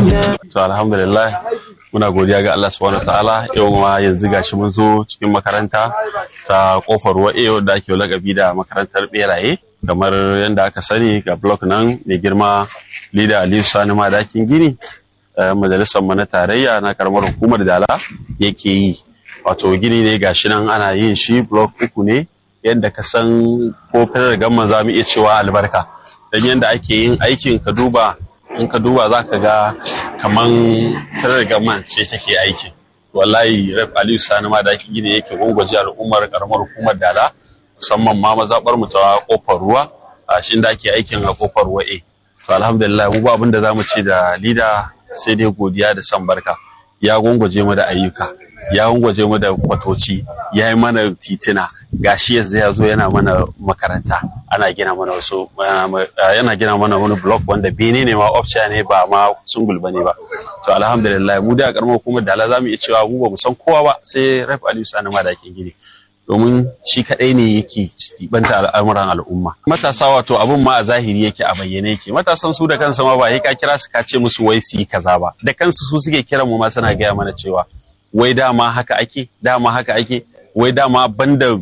to alhamdulillah muna godiya ga Allah subhanahu ta'ala yau ma yanzu gashi mun zo cikin makaranta ta kofar wa'e wadda ake lakabi da makarantar beraye kamar yadda aka sani ga blok nan mai girma lida aliyu sani madakin gini majalisar mu na tarayya na karamar hukumar dala yake yi wato gini ne gashi nan ana yin shi blok uku ne yadda ka san ko fitar gamma za mu iya cewa albarka don yadda ake yin aikin ka duba in ka duba za ka ga kaman fitar gamma ce take aiki wallahi rep aliyu sani ma da ake gini yake gwangwaje al'ummar karamar hukumar dala musamman ma mazaɓar mu ta kofar ruwa a shi da ake aikin a kofar ruwa e to alhamdulillah mu ba abin da za mu ce da lida sai dai godiya da san barka ya gwangwaje mu da ayyuka ya gwaje mu da kwatoci ya yi mana titina gashi yanzu ya zo yana mana makaranta ana gina mana wasu yana gina mana wani block wanda bene ne ma option ne ba ma sungul bane ba to alhamdulillah mu da karamar hukumar dala zamu iya cewa mu ba mu san kowa ba sai Raif Aliyu Sani ma da ke gini domin shi kadai ne yake banta al'amuran al'umma matasa wato abun ma a zahiri yake a bayyane yake matasan su da kansa ma ba ka kira su ka ce musu wai su yi kaza ba da kansu su suke kiran mu ma suna gaya mana cewa wai dama haka ake dama haka ake wai dama banda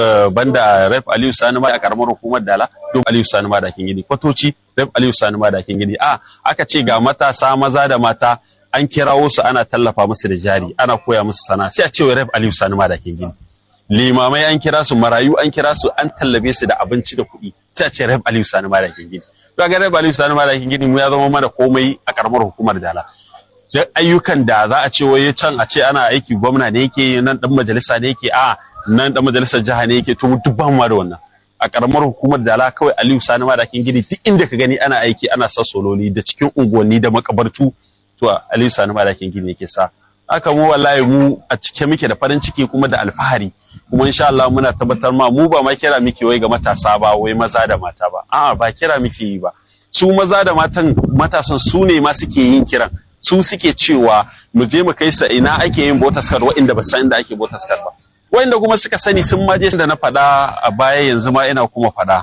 banda rep aliyu sani ma a karamar hukumar dala don aliyu sani ma da kin gidi kwatoci rep aliyu sani ma da kin gidi a aka ce ga matasa maza da mata an kirawo su ana tallafa musu da jari ana koya musu sana sai a ce wai rep aliyu sani ma da kin gidi limamai an kira su marayu an kira su an tallabe su da abinci da kuɗi sai a ce rep aliyu sani ma da kin gidi to ga rep aliyu sani ma da kin gidi mu ya zama mana komai a karamar hukumar dala sai ayyukan da za a ce wai can a ce ana aiki gwamna ne yake nan dan majalisa ne yake a nan dan majalisar jiha ne yake to duk ban ma da wannan a karamar hukumar dala kawai Aliyu Sani ma da kin gidi duk inda ka gani ana aiki ana sa sololi da cikin unguwanni da makabartu to Aliyu Sani ma da kin gidi yake sa haka mu wallahi mu a cike muke da farin ciki kuma da alfahari kuma insha Allah muna tabbatar ma mu ba ma kira muke wai ga matasa ba wai maza da mata ba a'a ba kira muke yi ba su maza da matan matasan su ne ma suke yin kiran su suke cewa mu je mu kai sa ina ake yin botaskar waɗanda ba san inda ake botaskar ba waɗanda kuma suka sani sun ma je da na faɗa a baya yanzu ma ina kuma faɗa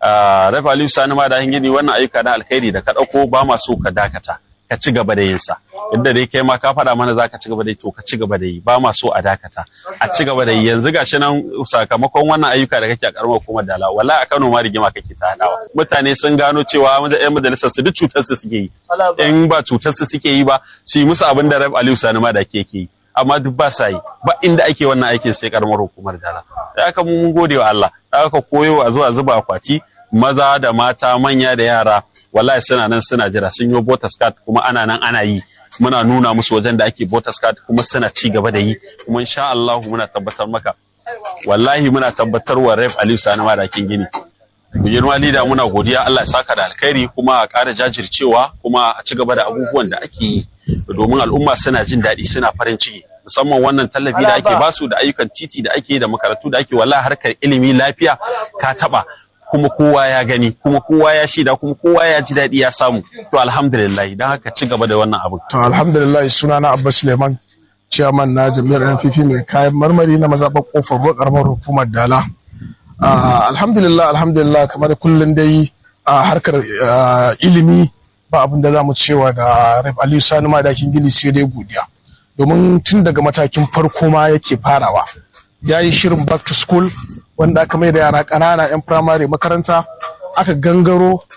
Rafa Aliyu Sani ma da gini wannan ayyuka na alkhairi da ka ɗauko ba ma so ka dakata ka ci gaba da yin sa yadda dai kai ma ka faɗa mana za ka ci gaba da yi to ka ci gaba da yi ba ma so a dakata a ci gaba da yi yanzu gashi nan sakamakon wannan ayyuka da kake a karamar hukumar dala wala a Kano ma rigima kake ta hadawa mutane sun gano cewa yan majalisar su duk cutar su suke yi in ba cutar su suke yi ba su yi musu abin da Rabi Aliyu Sani ma da ke yi amma duk ba sa yi ba inda ake wannan aikin sai karamar hukumar dala da aka mun gode wa Allah da aka koyo a zuwa zuba akwati maza da mata manya da yara wallahi suna nan suna jira sun yi botas card kuma ana nan ana yi muna nuna musu wajen da ake botas card kuma suna ci gaba da yi kuma insha Allah muna tabbatar maka wallahi muna tabbatar wa Ref Aliyu Sani Madakin Gini Bujirma Lida muna godiya Allah ya saka da alkhairi kuma a ƙara jajircewa kuma a ci gaba da abubuwan da ake yi domin al'umma suna jin daɗi suna farin ciki musamman wannan tallafi da ake basu da ayyukan titi da ake da makarantu da ake wallahi harkar ilimi lafiya ka taba kuma kowa ya gani kuma kowa ya shida kuma kowa ya ji daɗi ya samu to alhamdulillah don haka ci gaba da wannan abin. to alhamdulillah suna na abba suleiman ciyaman na jami'ar npp mai kayan marmari na mazaɓar kofar ruwa ƙaramar hukumar dala alhamdulillah alhamdulillah kamar kullum dai a harkar ilimi ba abin da za mu cewa da raf aliyu sani madakin gini sai dai godiya domin tun daga matakin farko ma yake farawa ya yi shirin back to school wanda aka mai da yara ƙanana 'yan firamare makaranta aka gangaro